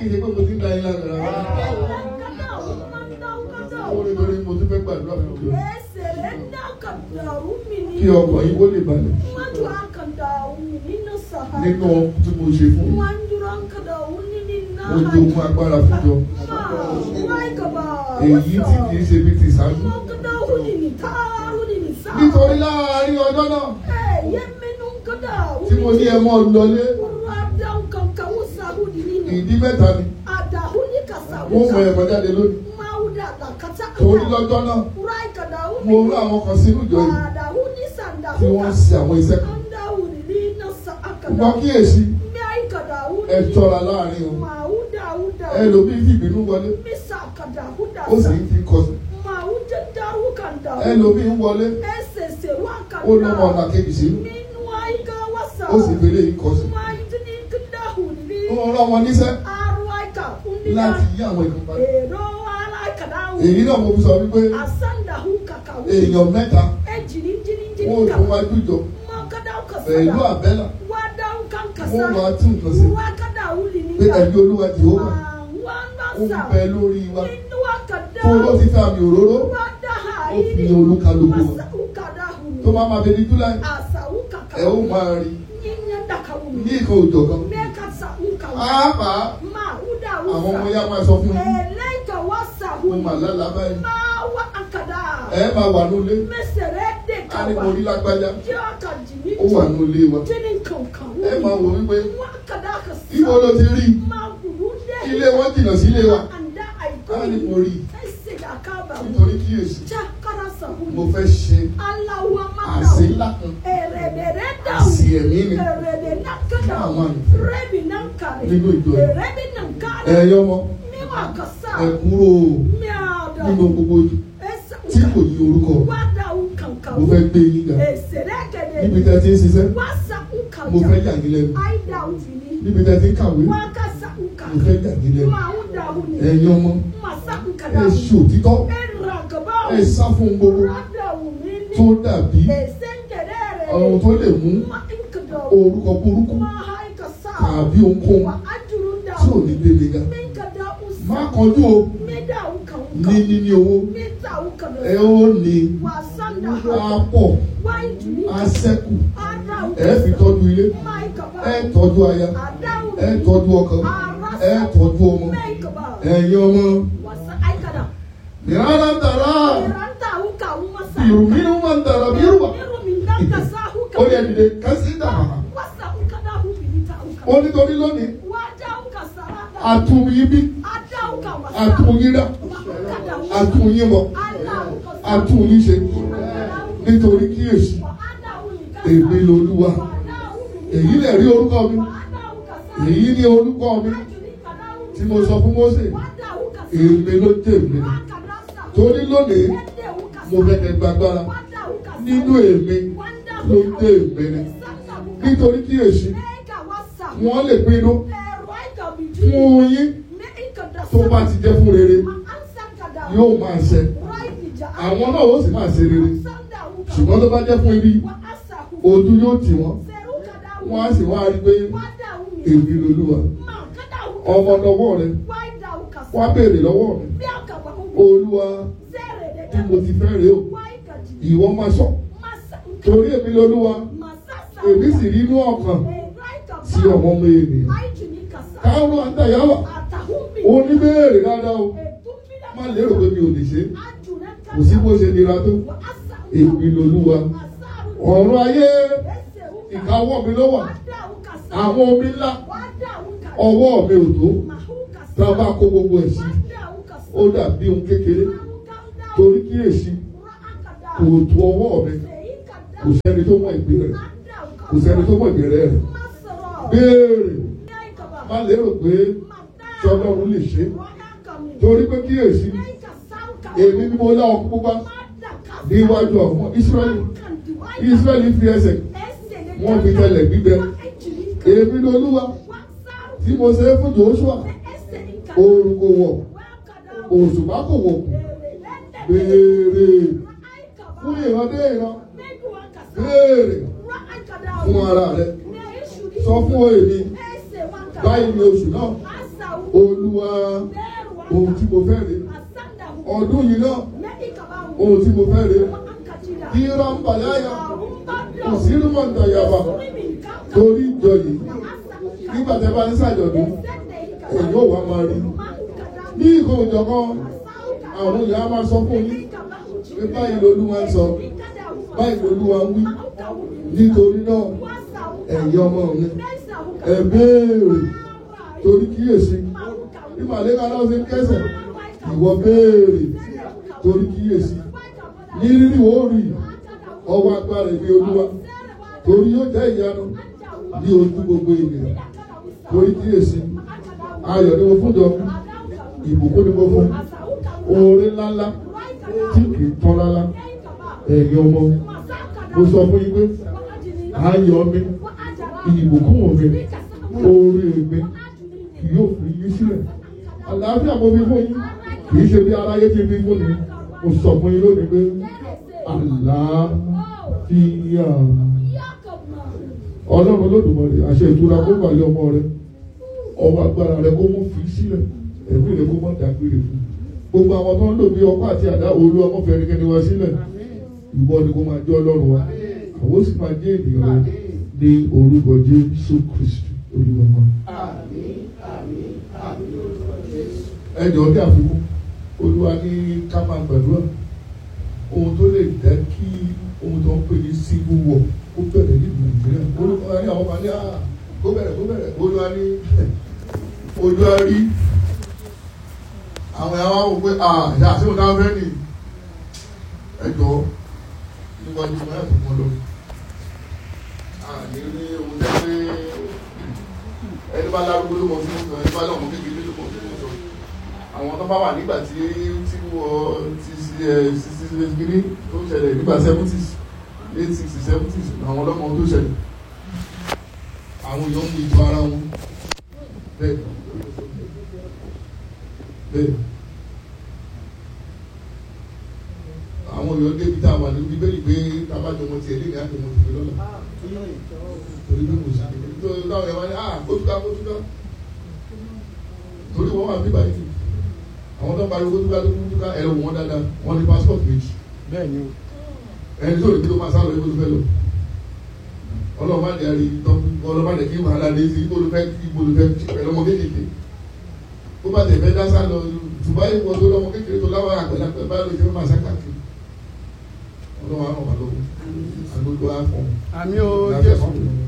í ṣe pé mo ti ń da yín lára rárá. Mo rí lórí mo tún fẹ́ gbàdúrà fún mi. Kí ọkàn yín kó lè balẹ̀ nínú tí mo ṣe fún yín. Mo jogún agbára fún jọ. Èyí tí kì í ṣe bí ti ṣáájú. Nítorí láàárín ọjọ́ náà tí mo ní ẹ mọ́ lọlé, ìdí mẹ́ta ni. Wọ́n mọ ẹ̀kọ́ jáde lónìí. Torí lọ́jọ́ náà, mo rú àwọn kan sínú ìjọ yìí tí wọ́n ń ṣe àwọn iṣẹ́ kan. Wọ́n kíyèsí ẹ ṣọ́ra láàárín o. Ẹlòmíì fìbínú wọlé, ó sì ń fi kọsí. Ẹlòmíì ń wọlé, ó lọ́mọ ọ̀nà kejì sínú, ó sì fẹ́lẹ́ yìí kọsí. Wọ́n rán wọn níṣẹ́ láti yí àwọn ìlú padà. Èyí náà mo fi sọ wípé èèyàn mẹ́ta wọ́n tó wá jújọ pẹ̀lú àbẹ́là wọ́n máa tún nǹkan sí pé ẹ̀mí olúwa Jèhófà ó ń bẹ lórí wa tó ló ti fi àmì òróró ó fi olúkálùkù wa tó máa máa bẹni júláì ẹ ó máa rí ní ìkan òjò kan pàápàá àwọn ọmọ ya máa sọ fún yín mo mà lálàá báyìí ẹ máa wà nílé a ní mo rí lágbájá ó wà nílé wa ẹ máa wò wípé ibo ló ti rí ilé wọn jìnnà sílé wa a ní mo rí nítorí kíyèsí mo fẹ́ ṣe àṣẹ ńlá kan àṣì ẹ̀mí mi fún àwọn àyànfẹ́ nínú ìjọ yìí ẹ̀yọ́ wọn ẹ kúrò nínú gbogbo tí kò yí orúkọ mo fẹ́ gbé yín ga níbi tí a ti ń ṣiṣẹ́ mo fẹ́ yà yín lẹ́nu níbi tí a ti ń kàwé mo fẹ́ yà yín lẹ́nu ẹ̀yin ọmọ ẹ ṣe òtítọ́ ẹ sá fún gbogbo tó dàbí ọ̀run tó lè mú orúkọ burúkú tàbí ohunkóhun tí ò ní gbélé ga má kọjú o ní níní owó ẹ ó ní á pọ̀ á ṣẹ́kù ẹ fi tọ́jú ilé ẹ tọ́jú aya ẹ tọ́jú ọkọ ẹ tọ́jú ọmọ ẹ̀yin ọmọ ìrànlá tàrà ìrùmínú máa ń tàrà bí rúbà ó yẹ dìde kásí dàbà ó nítorí lónìí àtúnyí bí àtúnyí rà àtúnyí bọ̀ àtúnyí ṣe nítorí kíyèsí èmi lolúwa èyí lè rí orúkọ mi èyí ní orúkọ mi tí mo sọ fún Mósè èmi ló jẹ́ èmi torí lónìí mo fẹ́ kẹ́ gbàgbára nínú èmi ló jẹ́ èmi nítorí kíyèsí wọ́n lè pinnu fún yín tó bá ti jẹ́ fún rere yóò máa ṣe àwọn náà ó sì máa ṣe rere ṣùgbọ́n tó bá jẹ́ fún ibi ojú yóò tì wọ́n wọ́n á sì wá rí pé èmi lolúwa ọmọ lọ́wọ́ rẹ wá béèrè lọ́wọ́ mi olúwa bí mo ti fẹ́ rèé o ìwọ máa sọ torí èmi lolúwa èmi sì rí inú ọkàn sí ọmọ ọmọ ènìyàn káwọn àtàyàwó oníbèrè dáadáa o má lérò pé mi ò lè ṣe kò sí bó ṣe nira tó èmi lolúwa ọ̀run ayé ìkáwọ́ mi ló wà àwọn omi ńlá ọwọ́ mi ò tó tá a bá kó gbogbo ẹ̀ sí ó dàbí ohun kékeré torí kíyèsí kò tó ọwọ́ mi kò sẹ́ni tó mọ ìpín rẹ̀ kò sẹ́ni tó mọ ìbẹ̀rẹ̀ rẹ̀ béèrè má lérò pé sọlọ́run lè ṣe torí pé kíyèsí èmi ni mo lá ọkùn pupa níwájú àwọn Ísírẹ́lì Ísírẹ́lì fi ẹsẹ̀ wọ́n fi tẹlẹ̀ gbígbẹ èmi ni Olúwa tí mo ṣe fún Joshua oòrùn kò wọ̀ òṣùpá kò wọ̀ béèrè fún ìrandé ìran béèrè fún ara rẹ sọ fún èmi báyìí ni oṣù náà olúwa ohun tí mo fẹ́ rè ọdún yìí náà ohun tí mo fẹ́ rè kí rámbàláyà kò sí rúmọ̀ǹdà yàbá torí ìjọ yìí nígbà tẹ́ bá ń ṣàjọ̀dún èyí ò wá máa rí ní ìkó ìjọkan àwọn ìyá máa sọ fún yín pé báyìí lolúwa ń sọ báyìí lolúwa ń wí nítorí náà ẹ̀yin ọmọ mi ẹ béèrè torí kíyèsí bí màlẹ́ka náà ṣe ń kẹsẹ̀ ìwọ béèrè torí kíyèsí ní rírì ó rí ọwọ́ agbára ìwé olúwa torí yóò jẹ́ ìyanu ní ojú gbogbo ènìyàn torí kíyèsí ayọ̀ ni mo fún jọ ìbùkún ni mo fún oore ńláńlá tí kì í tán rárá ẹ̀yin ọmọ mo sọ fún yín pé ayọ̀ mi ìbùkún mi oore mi kì yóò fi yín sílẹ̀ àlàáfíà mo fi fún yín kì í ṣe bí aráyé ti fi fún mi mo sọ fún yín lónìí pé àlàáfíà ọlọ́run olódùmarè àṣẹ ìtura kó wà lé ọmọ rẹ ọwọ́ agbára rẹ kó mú fi sílẹ̀ ẹ̀mí rẹ kó mọ̀ dágbére fún gbogbo àwọn tó ń lò bí ọkọ àti àdá olú ọmọ fẹnikẹ́ni wá sílẹ̀ ìwọ ni kó máa jẹ́ ọlọ́run wa àwọn sì máa jẹ́ ènìyàn rẹ ní orúkọ Jésù Kristi olúwa wa. ẹ jọ̀ọ́ bí àfikún olúwa ní ká máa gbàdúrà ohun tó lè jẹ́ kí ohun tó ń pè ní civil war kó bẹ̀rẹ̀ ní nàìjíríà olúwa ní àwọn kan ní àá kó bẹ̀rẹ̀ kó bẹ̀rẹ̀ olúwa ní olúwa rí àwọn yàrá wò pé àá ìyá àti òun náà fẹ́ nì ẹ jọ̀ọ́ níwájú wọn yàtọ̀ mọ́ lọ. àní ní ohun tẹ́ pé ẹni bá lárúgbó ló mọ fún ẹni bá lọ́mọ kékeré ló mọ fún ọ̀sán àwọn tó bá wà nígbà tí tí wọ́n ti ṣe ṣe gírí tó ṣẹlẹ̀ nígbà seventies eight sixty seventies àwọn ọlọ́mọ tó ṣẹlẹ̀ àwọn èèyàn mú ìtọ́ ara wọn bẹ́ẹ̀ bẹ́ẹ̀ àwọn èèyàn débi tá a wà níbi bẹ́ẹ̀ pé tábàjọ wọn tiẹ̀ lé ní àjọmọ̀ tìbí lọ́la torí bí kò sí nítorí táwọn èèyàn wá ní ah kótúká kótúká torí wọn wà bíbá yìí àwọn tó ń pariwo kótúká tó kótúká ẹ̀rọ wọn dáadáa wọn ní passport méjì bẹ́ẹ̀ni o ẹni tó lè kí ló máa sálọ ibo tó fẹ́ lọ ọlọ́mọ àdé àrí tán ọlọ́mọ àdé kí wàhálà dé sí ibo tó fẹ́ ibo tó fẹ́ pẹ̀lú ọmọ kékeré ó bá tẹ̀ fẹ́ dá sá lọ Dubai wọ́n tó lọ́mọ kékeré tó láwọn àgbàlagbà bá lè fẹ́ máa sá káàkiri ọlọ́mọ àwọn wà lọ́wọ́ àgbègbè àfọ̀n àmì o Jésù